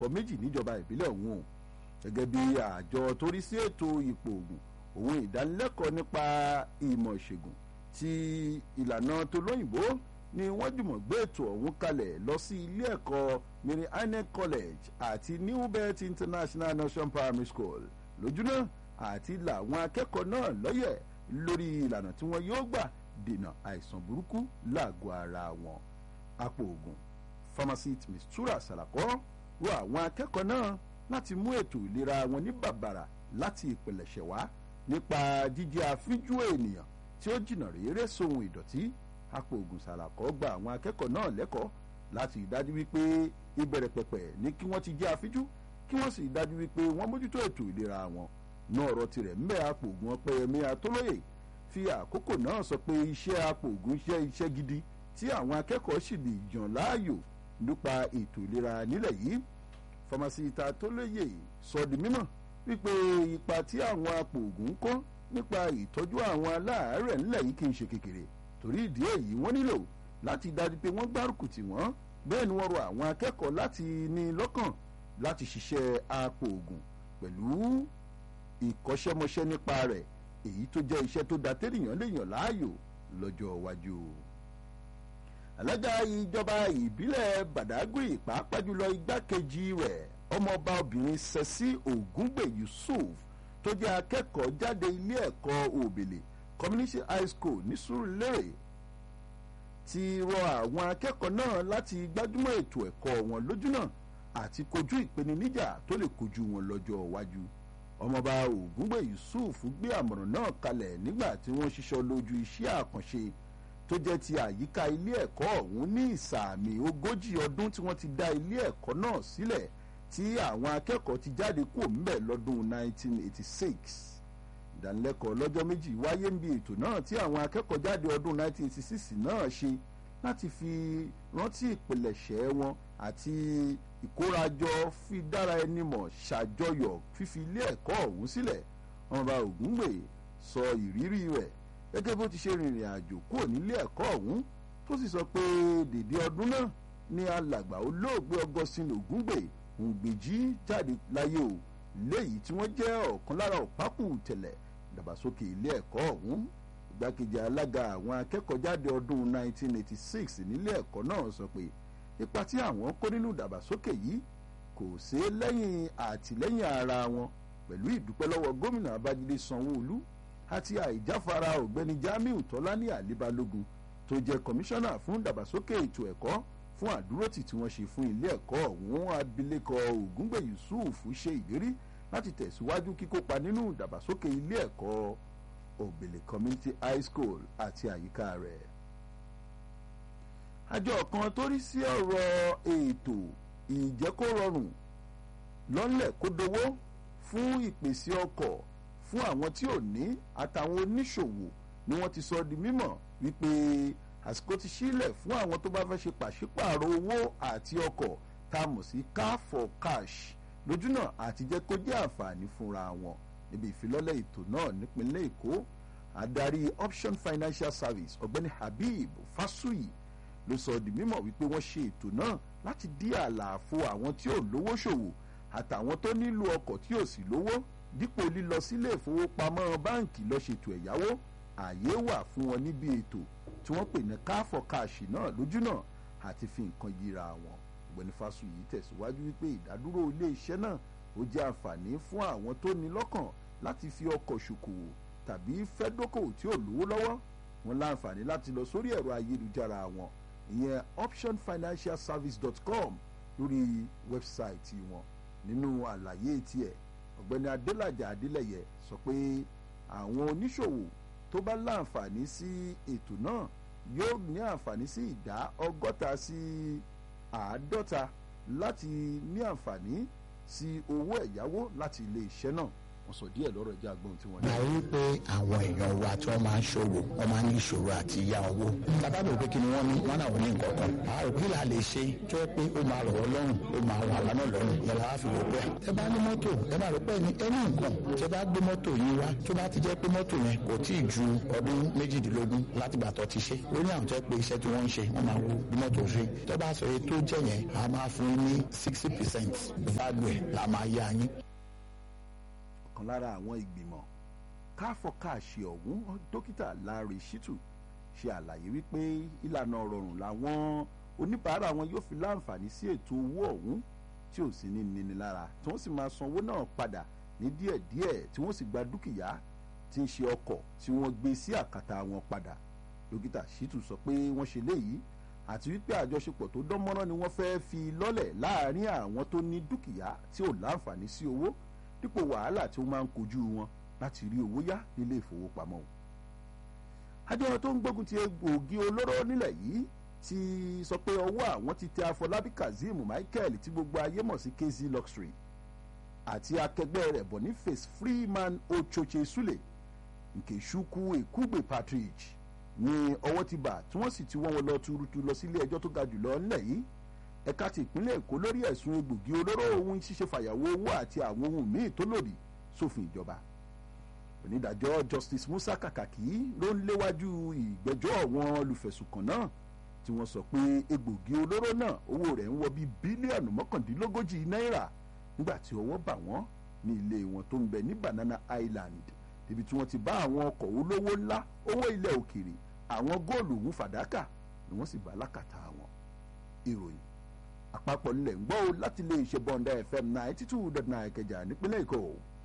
ọ méjì níjọba ìbílẹ̀ ọ̀hún o gẹ́gẹ́ bí àjọ tó rí sí ètò ipò ògùn òun ìdánilẹ́kọ̀ọ́ nípa ìmọ̀ ìṣègùn ti ìlànà tó lóyìnbó ni wọ́n jùmọ̀ gbé ètò ọ̀hún kalẹ̀ lọ sí ilé ẹ̀kọ́ mary anne college àti newbert international nation primary school lójúná àti làwọn akẹ́kọ̀ọ́ náà lọ́yẹ̀ lórí ìlànà tí wọ́n yóò gbà dènà àìsàn burúkú láàgọ́ ara wọn apò ògùn pharmacist mistura salakọ rọ àwọn akẹ́kọ̀ọ́ náà láti mú ètò ìlera wọn ní bàbàrà láti ìpilẹ̀ṣẹ̀ wá nípa jíjẹ́ àfíjú ènìyàn tí ó jìnnà réré sóhun ìdọ̀tí apò ògùn sàlàkọ́ gba àwọn akẹ́kọ̀ọ́ náà lẹ́kọ̀ọ́ láti ìdájú wípé ìbẹ̀rẹ̀ pẹ̀pẹ̀ ní kí wọ́n ti jẹ́ àfíjú kí wọ́n sì dájú wípé wọ́n mójútó ètò ìlera wọn náà ọ̀rọ̀ tirẹ̀ ń bẹ apò ògùn ọpẹ́yẹmí atólóyè fi àkókò náà sọ pé iṣẹ́ apò ògùn iṣẹ́ iṣẹ́ gidi tí àwọn akẹ́kọ̀ọ́ sì lè yàn láàyò nípa ètò ìlera nílẹ̀ yìí fọmásítà atólóyè sọ di mímọ̀ wípé ipa tí àwọn apò ògùn ń kó nípa ìtọ́jú àwọn aláàárẹ̀ nílẹ̀ yìí kì í ṣe kékeré torí ìdí èyí wọ́n nílò láti dájú pé wọ́n gbárùkù tì wọ́n bẹ́ẹ̀ ni wọ́n rọ àwọn akẹ́kọ̀ọ́ láti ní lọ́kàn láti ṣiṣẹ́ apò ògùn pẹ̀lú ìkọ́ṣẹ́mọṣẹ́ nípa rẹ̀ èyí tó jẹ́ iṣẹ́ tó da tẹ́nìyàn lè yàn láàyò lọ́jọ́ iwájú. alága ìjọba ìbílẹ̀ badagry pàápàá jùlọ igbákejì rẹ̀ ọmọọba obìnrin sẹ́sí ògúngbè yusuf tó jẹ́ akẹ́kọ̀ọ́ jáde ilé ẹ̀kọ́ òbèlè community high school ní Sùúrùlérè ti rọ àwọn akẹ́kọ̀ọ́ náà láti gbájúmọ́ ètò ẹ̀kọ́ wọn lójúnà àti kojú ìpèníjà tó lè kojú wọn lọ́jọ́ iwájú ọmọọba ògúngbè yusuf gbé àmọ̀ràn náà kalẹ̀ nígbà tí wọ́n ṣiṣọ́ lójú iṣẹ́ àkànṣe tó jẹ́ ti àyíká ilé ẹ̀kọ́ ọ̀hún ní ìsàmì ogójì ọdún tí wọ́n ti dá ilé ẹ̀kọ́ náà sílẹ̀ tí àwọn akẹ́kọ̀ọ́ ti jáde kúrò ńbẹ̀ lọ́dún 1986 ìdánilẹ́kọ̀ọ́ lọ́jọ́ méjì wáyé ń bi ètò náà tí àwọn akẹ́kọ̀ọ́ jáde ọdún 1986 náà ṣe láti fi rántí ìpilẹ̀ṣẹ̀ wọn àti ìkórajọ fi dára ẹni mọ̀ ṣàjọyọ̀ fífi ilé ẹ̀kọ́ ọ̀hún sílẹ̀ ọmọọba ògúngbè sọ ìrírí rẹ̀ gẹ́gẹ́ bó ti ṣe rìnrìn àjò kúrò nílé ẹ̀kọ́ ọ̀hún tó sì sọ pé dèdè ọdún náà ni alàgbà olóògbé Augustine ògúngbè òǹgbèjì jáde láyé o léyìí tí wọ́n jẹ́ ọ̀kan lára ọ̀pákù tẹ̀lẹ̀ ìdàgbàsókè ilé ẹ̀kọ́ ọ̀hún ìgbákejì alága àwọn akẹ́kọ̀ọ́ jáde ọdún 1986 nílé ẹ̀kọ́ náà sọ pé ipa tí àwọn kó nínú ìdàgbàsókè yìí kò sí lẹ́yìn àtìlẹ́yìn ara wọn pẹ̀lú ìdúpẹ́ lọ́wọ́ gómìnà Babájídé Sanwó-Olú àti àìjáfara ọ̀gbẹ́ni Jamiu Tọ́lání Àlébálógun tó jẹ́ kọmíṣánná fún ìdàgbàsókè ètò ẹ̀kọ́ fún àdúrótì tí wọ́n ṣe fún ilé ẹ̀kọ́ ọ̀hún abilékọ Ògúngbè Yusuf ṣe ìlérí láti tẹ̀síwájú kíkópa nínú ìdàgbàsókè ilé ẹ̀kọ́ Òbèlè Community High School àti àyíká rẹ̀. àjọ kan tó rí sí ọ̀rọ̀ ètò ìjẹ́kórọrùn lọ́nlẹ̀ kó dowó fún ìpèsè ọkọ̀ fún àwọn tí ò ní àtàwọn oníṣòwò ni wọ́n ti sọ di mímọ̀ wípé àsìkò ti sílẹ̀ fún àwọn tó bá fẹ́ ṣe pàṣípààrọ̀ owó àti ọkọ̀ tá a mọ̀ sí car for cash lójúnà àti jẹ́ kó jẹ́ àǹfààní fúnra wọn níbi ìfilọ́lẹ̀ ètò náà nípínlẹ̀ èkó adarí option financial service ọ̀gbẹ́ni habib fasuyi ló sọ di mímọ̀ wípé wọ́n ṣe ètò náà láti dí àlàfo àwọn tí ò lówó ṣòwò àtàwọn tó nílò ọkọ̀ tí ò sì lówó dípò lílọ sílé ìfowópamọ́ báǹkì lọ ṣètò ẹ̀yáwó ààyè wà fún wọn níbi ètò tí wọ́n pè ní car for cash náà lójúnà àti fi nǹkan yíra wọn ọ̀gbẹ́ni fásuyì tẹ̀síwájú wípé ìdádúró ilé iṣẹ́ náà ó jẹ́ àǹfààní fún àwọn tó ní lọ́kàn láti fi ọkọ̀ ṣòkòwò tàbí fẹ́ dókòwò tí ò lówó lọ́wọ́ wọn láǹfààní láti lọ sórí ẹ̀rọ ayélujára wọn ìyẹn optionfinancialservice.com lórí wẹ́bsáìtì wọn nínú àlàyé tiẹ̀ ọ̀gbẹ́ni adélàjà adélẹ̀yẹ sọ pé àwọn oníṣòwò tó bá láǹfààní sí ètò náà yóò ní àǹfààní sí ìdá ọgọ́ta sí àádọ́ta láti ní àǹfààní sí owó ẹ̀yáwó láti ilé iṣẹ́ náà wọ́n sọ díẹ̀ lọ́rọ̀ ẹja gbọ́n tí wọ́n a rí i pé àwọn èèyàn wa tí wọ́n máa ń ṣòwò wọ́n máa ń ní ìṣòro àti yá owó bàbá mi ò pé kí ni wọ́n ní wọ́n náà wọ́n ní nǹkan kan a rò kí là lè ṣe tó yẹ pé ó máa rọ̀ wọ́n lọ́rùn ó máa rọ̀ àwa náà lọ́rùn yàrá wa fi wò pé ẹ bá ní mọ́tò ẹ máa rò pé ní ẹni nǹkan tẹ bá gbé mọ́tò yín wá tó bá ti jẹ́ pé mọ́tò yẹn kò tí ì ju ọdún méjìdínlógún láti gbà tó ti ṣe ó ní àwọn tó yẹ pé iṣẹ́ tí wọ́n ń ṣe wọ́n máa wo bí mọ́tò ṣe tó bá sọ èyí tó jẹ́ yẹn a máa fún yín ní sixty percent value ẹ̀ la máa yá yín ọ̀kan lára àwọn ìgbìmọ̀ káfọ́káàṣe ọ̀hún dókítà Larry Shitu ṣe àlàyé wípé ìlànà rọrùn làwọn oníbàárà wọn yóò fi láǹfààní sí ètò owó ọ̀hún tí ò sí ní níni lára tí wọ́n sì máa san owó náà padà ní díẹ̀díẹ̀ tí wọ́n sì gba dúkìá tí ń ṣe ọkọ̀ tí wọ́n gbé sí àkàtà wọn padà dókítà Shitu sọ pé wọ́n ṣe léyìí àti wípé àjọṣepọ̀ tó dán mọ́rán ni wọ́n fẹ́ fi lọ́lẹ̀ láàárín àwọn tó ní dúkìá tí ò láǹfààní sí owó dípò wàhálà tí wọ́n máa ń kojú wọn láti rí owó yá nílé ìfowópamọ́ o. àjọ tó ń gbógun ti egbòogi olóró nílẹ̀ yìí ti sọ pé ọwọ́ àwọn ti tẹ Afọlábí Kazeem Michael tí gbogbo ayé mọ̀ sí KZ Luxury àti akẹgbẹ́ rẹ̀ Boniface Freeman Ochoche Sule Nkechukwu Ekugbe Patrick ní ọwọ́ ti bà tí wọ́n sì ti wọ́n wọn lọ tuurutu lọ sílé ẹjọ́ tó ga jùlọ ńlẹ̀ yìí ẹ̀ka ti ìpínlẹ̀ èkó lórí ẹ̀sùn egbògi olóró ohun ṣíṣe fàyàwó owó àti àwọn ohun míì tó lòdì sófin ìjọba onídàájọ́ justice musa kàkàkí ló ń léwájú ìgbẹ́jọ́ àwọn olùfẹ̀sùnkàn náà tí wọ́n sọ pé egbògi olóró náà owó rẹ̀ ń wọ bíi bílíọ̀nù mọ́kàndínlógójì náírà nígbà tí ọwọ́ bà wọ́n ní ilé wọn tó ń bẹ ní banana island níbi tí wọ́n ti bá àwọn ọkọ̀ olówó ńlá owó ilẹ̀ òkèrè àwọn góòlù òun fàdákà ni wọ́n sì bá lákàtà wọn ìròyìn àpapọ̀ nílẹ̀ ń gbọ́ láti lè ṣe bọ́ńdà fm ninety two dot nine kẹjà nípínlẹ̀ èkó